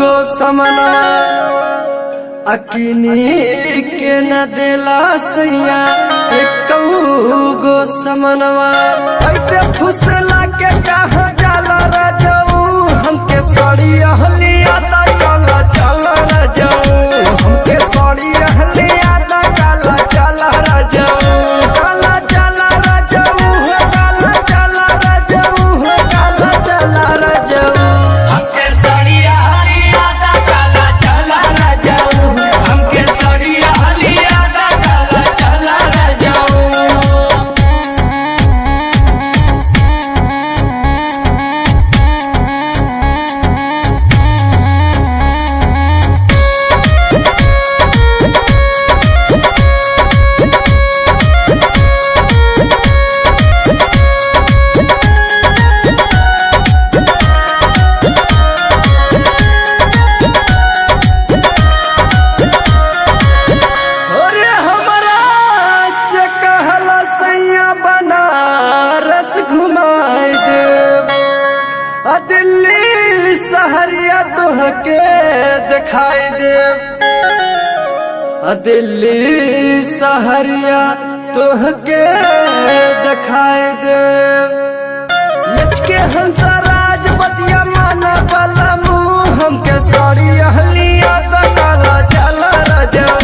गो समनवा अकिनी के न देला सैया एक गो समनवा ऐसे फुसला के कहा जाला राजाऊ हमके साड़ी अहली आता चला चला राजाऊ हमके साड़ी अहली आता चला चला राजाऊ चला चला राजाऊ हो चला चला राजाऊ हो चला चला राजाऊ हमके सड़िया हलिया दा काला चला न जाऊं हमके सड़िया हलिया दा काला चला न जाऊं अरे हमरा से कहला सैया बनारस घुमाई देव आ दिल्ली सहरिया तोहके दिखाई देव आ दिल्ली सहरिया तोहके दिखाई देव लचके हंसा राज बतिया माना वाला मुंह हमके साड़ी अहलिया दा काला चला राजा